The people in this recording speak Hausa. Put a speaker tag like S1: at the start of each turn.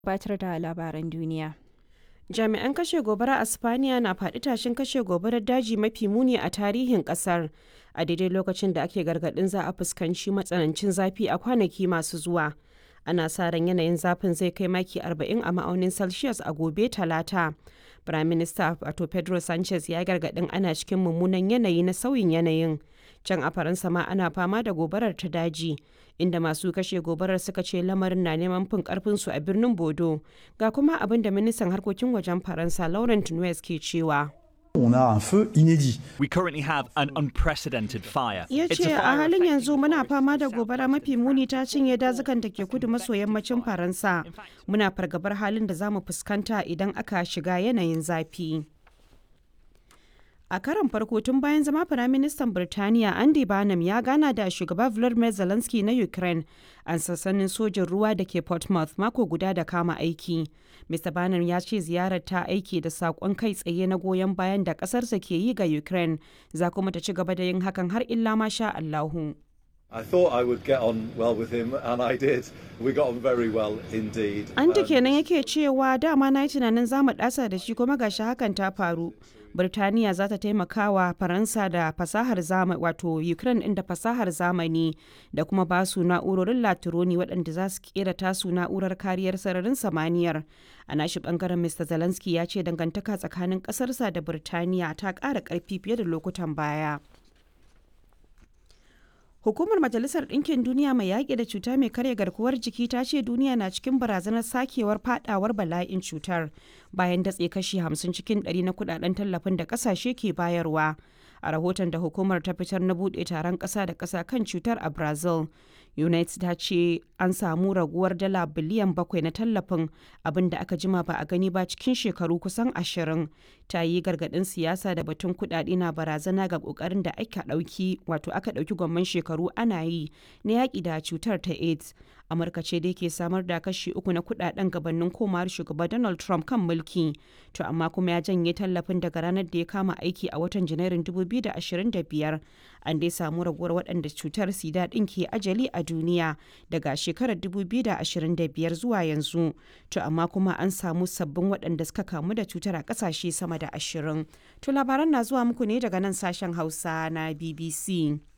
S1: gabatar da labaran duniya.
S2: Jami'an kashe gobara a Spaniya na faɗi tashin kashe gobarar daji mafi muni a tarihin ƙasar a daidai lokacin da ake gargaɗin za a fuskanci matsanancin zafi a kwanaki masu zuwa. Ana sa ran yanayin zafin zai kai maki 40 a ma'aunin Celsius a gobe Talata. Prime Minister wato Pedro Sanchez ya gargaɗin ana cikin mummunan yanayi na sauyin yanayin. Can a Faransa ma ana fama da gobarar ta daji, inda masu kashe gobarar suka ce lamarin na neman fin karfinsu a birnin Bodo. Ga kuma abin da ministan harkokin wajen Faransa Laurent Nunez ke cewa.
S3: On a un feu inédit.
S4: We currently have an unprecedented fire.
S2: Ya
S4: It's
S2: ce a
S4: fire
S2: halin
S4: affecting
S2: yanzu muna
S4: forests
S2: fama da
S4: in South
S2: gobara mafi muni ta cinye dazukan da ke kudu maso yammacin Faransa. Muna fargabar halin da za mu fuskanta idan aka shiga yanayin zafi. A karon farko tun bayan zama Firaministan Birtaniya Andy Barnum ya gana da shugaba Volodymyr Zelensky na Ukraine a sassanin sojin ruwa da ke Portsmouth mako guda da kama aiki. Mr. Barnum ya ce ziyarar ta aiki da saƙon kai tsaye na goyon bayan da ƙasarsa ke yi ga Ukraine, za kuma ta ci gaba da yin hakan har illa ma sha Allahu.
S5: I thought I would get on well with him, and I did. We got on very well indeed.
S2: Anta
S5: Um,
S2: kenan yake cewa dama na yi tunanin za mu ɗasa da shi kuma gashi hakan ta faru. Birtaniya za ta taimaka wa Faransa da fasahar zamani wato Ukraine ɗin da fasahar zamani da kuma ba su na'urorin latironi waɗanda za su kera tasu na'urar kariyar sararin samaniyar. A nashi ɓangaren Mr. Zelensky ya ce dangantaka tsakanin ƙasarsa da Birtaniya ta ƙara ƙarfi fiye da lokutan baya. Hukumar Majalisar Ɗinkin Duniya mai yaƙi da cuta mai karya garkuwar jiki ta ce duniya na cikin barazanar sakewar fadawar bala'in cutar bayan datse kashi 50 cikin 100 na kudaden tallafin da ƙasashe ke bayarwa. A rahoton da hukumar ta fitar na buɗe taron ƙasa da ƙasa kan cutar a Brazil, United ta ce an samu raguwar dala biliyan bakwai na tallafin abin da aka jima ba a gani ba cikin shekaru kusan ashirin. Ta yi gargaɗin siyasa da batun kuɗaɗe na barazana ga ƙoƙarin da aka ɗauki wato aka ɗauki gwamman shekaru ana yi na yaƙi da cutar ta AIDS. Amurka ce dai ke samar da kashi uku na kuɗaɗen gabanin komawar shugaba Donald Trump kan mulki. To amma kuma ya janye tallafin daga ranar da ya kama aiki a watan Janairun 2025. An dai samu raguwar waɗanda cutar sida ɗin ke ajali a duniya daga shekarar 2025 zuwa yanzu. To amma kuma an samu sabbin waɗanda suka kamu da cutar a ƙasashe sama da ashirin. To labaran na zuwa muku ne daga nan sashen Hausa na BBC.